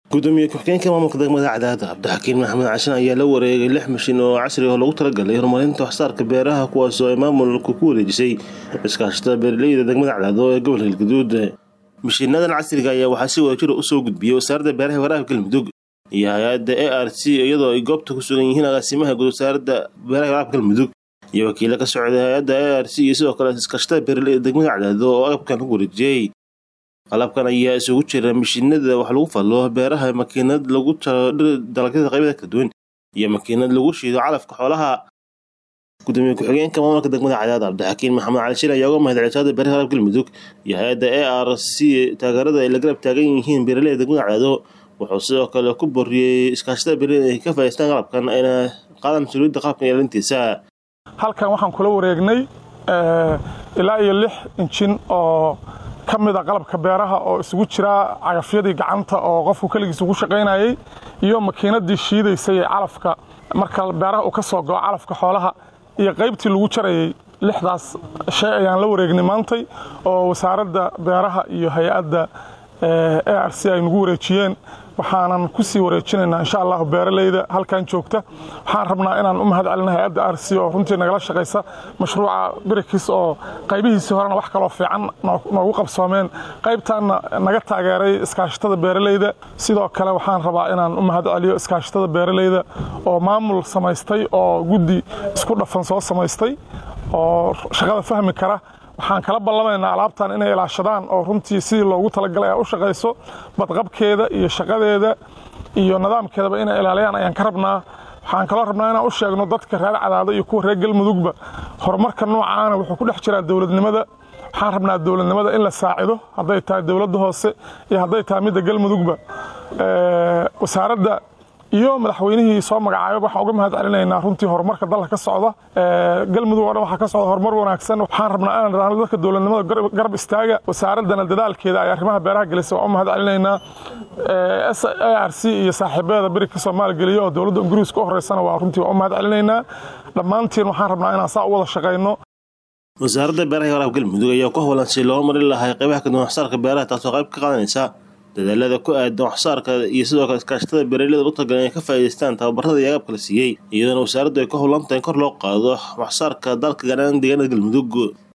gudoomiye ku-xigeenka maamulka degmada cadaada cabdixakiin maxamed cashan ayaa la wareegay lix mashiin oo casri oo loogu talagalay horumarinta waxsaarka beeraha kuwaasoo ay maamulku ku wareejisay iskaashatada beeraleyda degmada cadaado ee gobolka galgaduud mashiinadan casriga ayaa waxaa si wadajira usoo gudbiyey wasaaradda beeraha waraabka galmudug iyo hay-adda a r c iyadoo ay goobta ku sugan yihiin agaasimaha guud wasaaradda beeraha waraabka galmudug iyo wakiilo ka socda hay-adda a r c iyo sidoo kale iskaashatada beeraleyda degmada cadaado oo agabkan lagu wareejiyey qalabkan ayaa isugu jira mashiinada wax lagu fallo beeraha makiinad lagu talo dalagyada qaybada kala duwan iyo makiinad lagu shiido calafka xoolaha gudoomiye ku-xigeenka maamulka degmada cadaad cabdixakiin maxamed cali shil ayaa uga mahadceliyay wasaaradda beeraha waraabka galmudug iyo hay-adda a r c taageerada ay la garab taagan yihiin beeraleyda degmada cadaado wuxuu sidoo kale ku boriyey iskaashatada beeraleyda ay ka faa'iideystaan qalabkan ayna qaadaan mas-uuliyadda qalabkan ilaalintiisa halkan waxaan kula wareegnay ilaa iyo lix injin oo ka mid a qalabka beeraha oo isugu jira cagafyadii gacanta oo qofku keligiis ugu shaqaynayey iyo makiinadii shiidaysay ee calafka marka beeraha uu ka soo go'o calafka xoolaha iyo qaybtii lagu jarayey lixdaas shay ayaan la wareegnay maantay oo wasaaradda beeraha iyo hay-adda a r c ay nagu wareejiyeen waxaanan ku sii wareejinaynaa insha allahu beeraleyda halkan joogta waxaan rabnaa inaan u mahad celina hay-adda r c oo runtii nagala shaqaysa mashruuca birikis oo qaybihiisii horena wax kaloo fiican noogu qabsoomeen qaybtaanna naga taageeray iskaashatada beeraleyda sidoo kale waxaan rabaa inaan u mahad celiyo iskaashatada beeraleyda oo maamul samaystay oo guddi isku dhafan soo samaystay oo shaqada fahmi kara waxaan kala ballamaynaa alaabtan inay ilaashadaan oo runtii sidii loogu talagalay ay u shaqayso badqabkeeda iyo shaqadeeda iyo nidaamkeedaba inay ilaaliyaan ayaan ka rabnaa waxaan kaloo rabnaa inaan u sheegno dadka reer cadaado iyo kuwa reer galmudugba horumarka noocaana wuxuu ku dhex jiraa dowladnimada waxaan rabnaa dowladnimada in la saacido hadday tahay dowladda hoose iyo hadday tahay midda galmudugba wasaaradda iyo madaxweynihii soo magacaabay waxaan uga mahad celinaynaa runtii horumarka dalka ka socda galmudug oo dhan waxaa ka socda horumar wanaagsan waxaan rabnaa inaan idhaahno dadka dowladnimada garab istaaga wasaaraddana dadaalkeeda ay arrimaha beeraha gelisay waan u mahad celinaynaa s a r c iyo saaxiibadeeda berigka soomaali geliya oo dowladda ingiriiska u horeysana waa runtii waan u mahad celinaynaa dhammaantiin waxaan rabnaa inaan saa u wada shaqayno wasaaradda beeraha waraabka galmudug ayaa ku howlan si loo marin lahay qaybaha kaduwan waxsaarka beeraha taasoo qayb ka qaadanaysa dadaalada ku aadan waxsaarka iyo sidoo kale iskaashatada beeraleyda u tagalan inay ka faa'iidaystaan tababarada iyo agabka la siiyey iyadoona wasaaraddu ay ka howlan tahay in kor loo qaado waxsaarka dalka gaaraan deegaanada galmudug